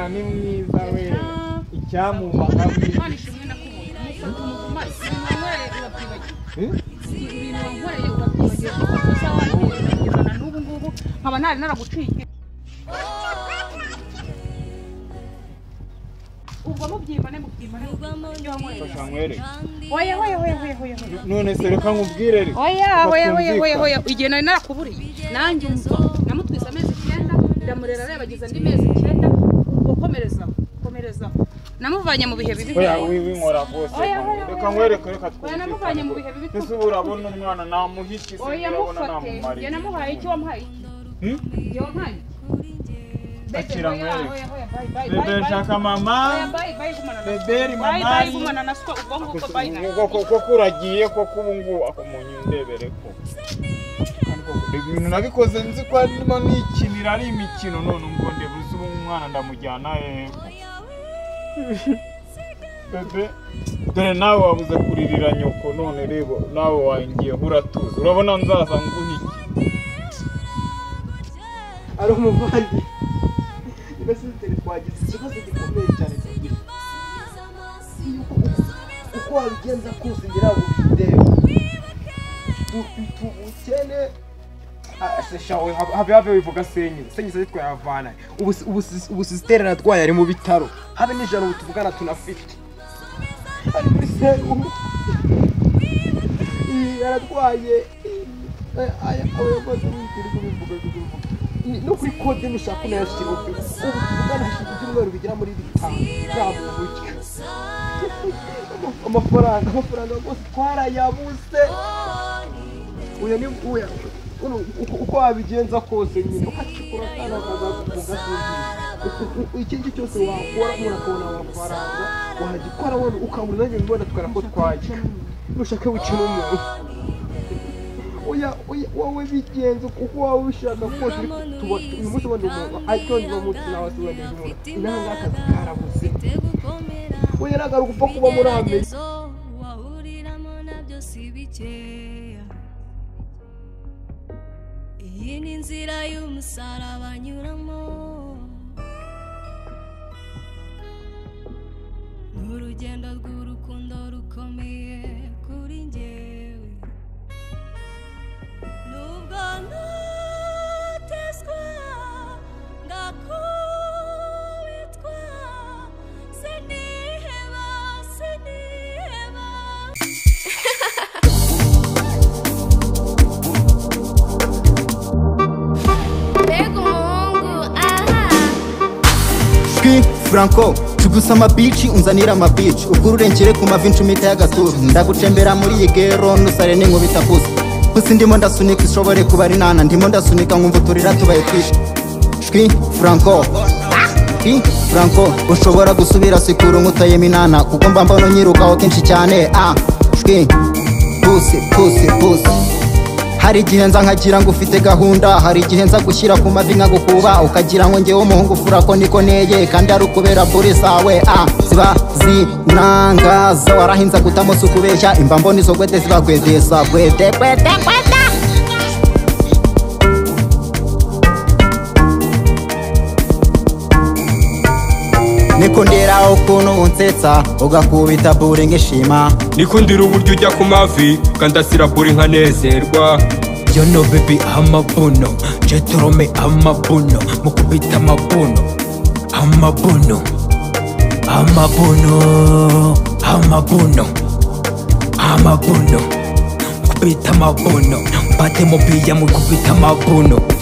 ni mwiza we icyamubaka Imana ishimwe nakubonye umufata umumazi wankoreye urabyibagiwe ibintu wankoreye urabyibagiwe kuko uza wankoreye urabyibagiwe na n'ubu ngubu nkaba ntari naraguciye ubwo mubyimane mubyimane ibyo wankoreye Fasha nkwereke oya oya oya oya oya oya none se reka nkubwire rero oya Kuko oya oya oya twumvikana. oya igihe nari narakuburiye nanjye umva namutwise amezi icyenda ndamurera arayabageza andi mezi icyenda ubwo komerezaho komerezaho namuvanye mu bihe bibi Oya wiwi nkora rwose Oya, mama. oya, reka oya. nkwereke reka Oya, namuvanye mu bihe bibi. ese ubu urabona umwana namuha iki se oya urabona mufate namumara njye namuhaye icyo wamuhaye iki Hmm? Njye wamuhaye iki? Bebe, Akira oya, nkwereke. oya, oya, bye, bye, bye, bebe bye. nshaka mama Oya, bye, bye, gumana na Bebe, siko. Bye, mama. bye, gumana na siko, ubwo ngubwo, bye, na. koko uragiye koko ubu ngubu ako umuntu undebere ko ibintu nabikoze nzi ko arimo nikinira ari imikino none ngo ndebuze ubu umwana ndamujyana hehe bebe dore nawe wabuze kuririra nyoko none reba nawe wangiye uratuza urabona nzaza nguhe iki ari umuvandi mbese duteri twagize ikibazo gikomeye cyane tugira yuko uko wabigenza kose ngira ngo bidebe dufite ubukene shawe habe have wivuga senyi senyi se twayavana ubu sisiteri natwaye ari mu bitaro habe n'ijana ubu tuvugana tunafite ari muri serumu Iyi yaratwaye aya- aya aya maze witiri kubivuga kubivuga Ni- no kuri kode nushaka unayashyira ubu tuvugana hashize ibyumweru bigera muri bitanu nta bubuke amafaranga amafaranga rwose twarayabuze uyu ni uya uno uko- uko wabigenza kose nyine ukacukura kandi ukazakufunga sinzi iki ngiki cyose wakora umuntu akabona amafaranga wagikora wone ukabura nanjye mbona tukara ko twajya nushaka bukina umuntu oya oya wowe bigenze kuko waba ubishaka kose ariko tuba uyu munsi ubundi umuntu acyongerwa umunsi nawe asigaje umuntu inanga akazi karabuze oya nagaruka upfa kuba muri amerika Ibigeragezo wahuriramo nabyo si bikeya iyi ni inzira y'umusaraba anyuramo ni urugendo rw'urukundo rukomeye kuri njyewe nubwo nutezwa ngakubitwa siniheba siniheba Pega o mongo, ahá. Ski Franco tugusa amabici unzanira amabici ubwo ururengere ku mavi icumita y'agatuza ndagutembera muri iyi gero nusare n'inkubita kuza gusa ndimo ndasunika ishobore kuba ari nana ndimo ndasunika nkumva uturira tubaye twinshi Ski Franco Ski Franco ushobora gusubira sikura inkuta y'iminana kuko mba mbona unyirukaho kenshi cyane ah Ski Pussy Pussy Pussy hari igihe nza nkagira ngo ufite gahunda hari igihe nza gushyira ku mavi nkagukuba ukagira ngo ngewe umuhungu fura ko niko neye kandi ari ukubera buri zawe ah ziba zinangaza warahinze agutamo si ukubeshya imbamboni zo gwede ziba gwedeza gwede gwede gwede niko ndera ukuntu unsetsa ugakubita buri nk'ishima niko ndira uburyo ujya ku mavi kandasira buri nkanezerwa yono bebi amabuno jetorome amabuno mukubita amabuno amabuno amabuno amabuno amabuno mukubita amabuno mbate mubiya mukubita amabuno